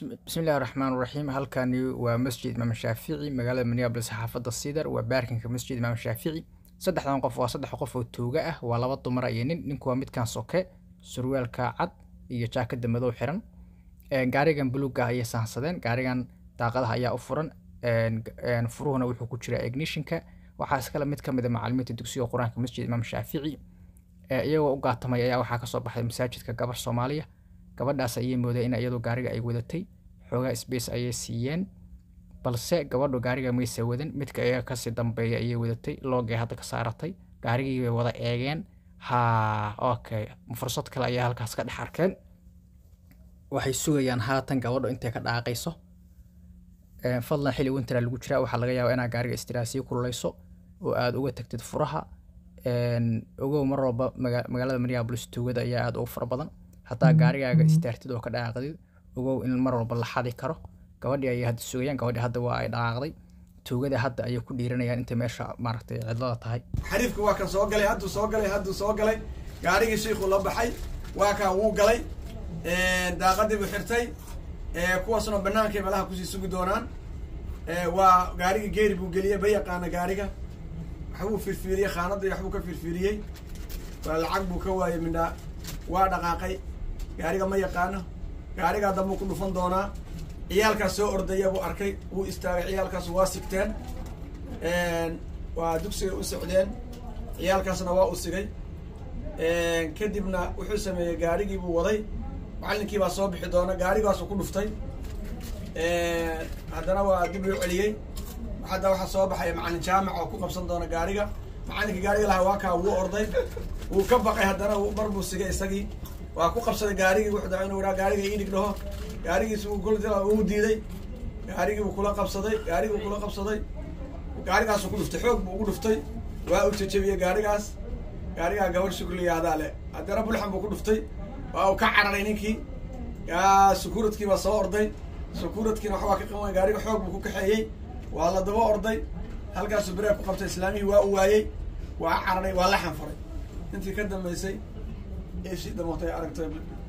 bismillahi raxmaan raxiim halkani waa masjid imaam shaafici magaalada minneabolis xaafadda sidar waa baarkinka masjid imaam shaafici saddexdan qof waa saddex qof oo tooga ah waa laba dumara iyo nin ninku waa midkan soke surwaalka cad iyo jaakada madow xiran gaarigan buluuga ayay sahansadeen gaarigan daaqadaha ayaa u furan furuhuna wuxuu ku jiraa ignishinka waxaa iskale mid kamid a macalimiinta dugsiga qur-aanka masjid imaam shaafici iyagoo u gaatamay ayaa waxaa kasoo baxay masaajidka gabar soomaaliya gabadhaas ayay moodeen in iyadoo gaariga ay wadatay xoogaa sbace ayay siiyeen balse gabadhu gaariga maysa wadan midka iyaga kasii dambeeya ayay wadatay loogay hadda ka saaratay gaarigii bay wada eegeen ha okay fursad kale ayaa halkaas ka dhex arkeen waxay sugayaan haatan gabadho intay ka dhaaqayso fadlan xili wintera lagu jiraa waxaa laga yaabaa inaad gaariga istiraasiyo kululeyso oo aada uga tagtid furaha ogow mar walba magaalada minneabolis tuugada ayaa aada ugu fara badan haddaa gaarigaaga istaartid oo ka dhaqaaqdid ogow in mar walba la xadi karo gabadhii ayay hadda sugayaan gabadhii hadda waa ay dhaqaaqday tuugada hadda ayay ku dhiiranayaan intay meesha maaragtay cidlada tahay xariifka waa kan soo galay hadduu soo galay hadduu soo galay gaarigii shiikhuu la baxay waa kaa wuu galay daaqadii buu xirtay kuwaasna banaankay malaha kusii sugi doonaan waa gaarigii geeri buu geliyey ba yaqaana gaariga waxbuu firfiiriyey khaanadii waxbuu ka firfiiriyey waa lacag buu ka waayey midhaa waa dhaqaaqay gaariga ma yaqaano gaarigaa dambuu ku dhufan doonaa ciyaalkaas soo ordaya buu arkay wuu istaagay ciyaalkaas waa sigteen waa dugsigay u socdeen ciyaalkaasna waa u sigay kadibna wuxuu sameeyey gaarigii buu waday macallinkii baa soo bixi doona gaarigaasuu ku dhuftay haddana waa dib loo celiyey hadda waxaa soo baxaya macallin jaamac oo ku qabsan doona gaariga macallinka gaariga lahaa waa kaa wuu orday wuu ka baqay haddana mar buu sigay isagii waa ku qabsaday gaarigii wuxuu daa inuu raa gaariga idhig dhaho gaarigiis uu diiday gaarigii buu kula qabsaday gaarigii buu kula qabsaday gaarigaasuu ku dhuftay xoog buu ugu dhuftay waa uu jajabiyey gaarigaas gaarigaa gabar shukliyahadaa le haddana bulxan buu ku dhuftay waa uu ka cararay ninkii sukuuradkii baa soo orday sukuuradkiina waxbaa ka qaban gaariga xoog buu ku kaxeeyey waa la daba orday halkaasuu bereeg ku qabtay islaamihii waa u waayey waa cararay waa la xanfaray intii ka dambeysay eeshii damootay aragtay